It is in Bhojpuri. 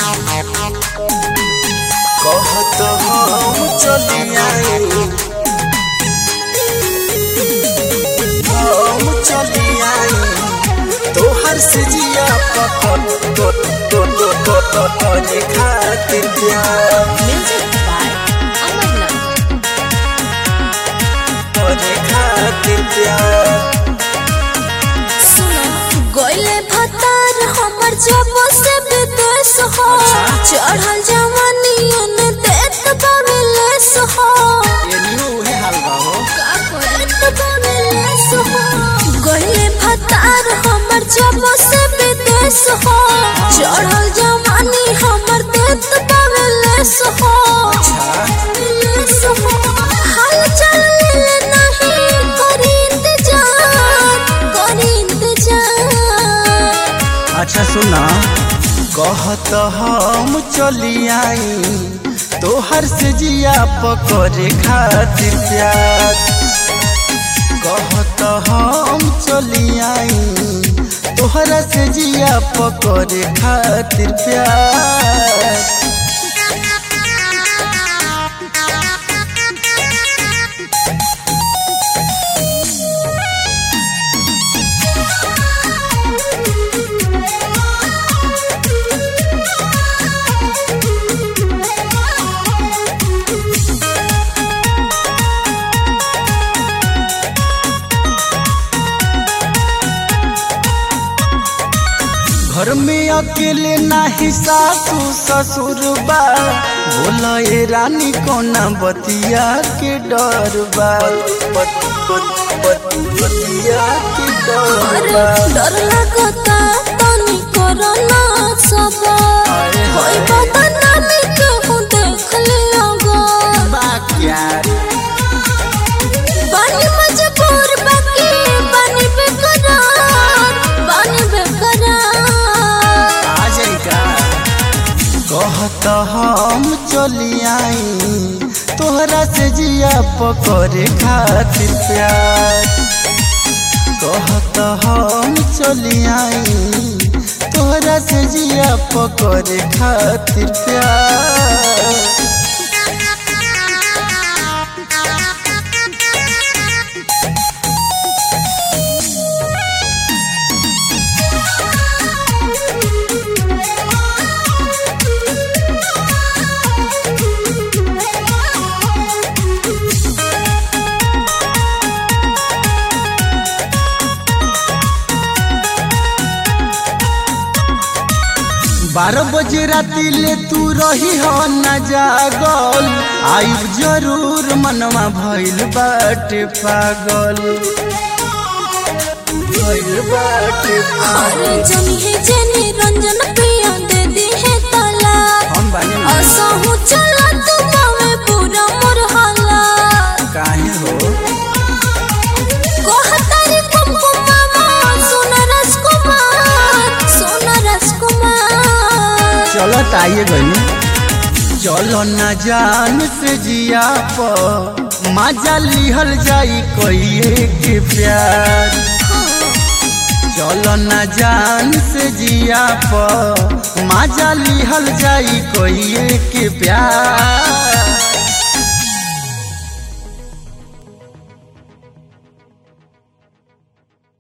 कहत हम चली आए हम चली आए तोहर से जिया पकड़ तो तो तो तो तो तो खातिर प्यार Music by Amarnath. तोरे खातिर प्यार सुनो गोइले भतार हमर जब से विदेश हो चढ़ल जवानी ने देत बावे लेस हो ये न्यू है हलवा हो का करत बावे लेस हो गोइले भतार हमर जब से विदेश हो चढ़ल जवानी हमर देत बावे लेस हो लेस हो हाल चल ले नहीं करी इंतजार करी इंतजार अच्छा सुना कहत हम चली आई तोहर से जिया पकड़े खातिर प्यार कहत हम चली आई तोहरा से जिया पकड़े खातिर प्यार घर में अकेले नाही सासू ससुर बा बोला ये रानी कोना बतिया के डर बा बत- बत- बत- बतिया के डर अरे बा डर लगता तनी कोरोना सबा अरे कोई हाय। पता नहीं क्यों देख लियोगा बा क्या बानी मजबूर बाकी बानी बेकरार बानी बेकरार आ जाएगा कहत हम चली आई तोहरा से जिया पकड़े खातिर प्यार कहत हम चली आई तोहरा से जिया पकड़े खातिर प्यार बारह बजे राती ले तू रही हो न जागल आइब जरूर मनवा भइल बाटे पागल भइल बाटे अरे पागल जमी है जेनी रंजन प्रिया दे दी है तला हम बानी ना। असहु चला तू बावे पूरा मोर हाला काहे हो कोहतारी कुमकुमावा सोना राजकुमार सोना राजकुमार चलो ताइए गई चलो न जान से जिया प मजा लिहल जाई कोई के प्यार चलो न जान से जिया प मजा लिहल जाई कोई के प्यार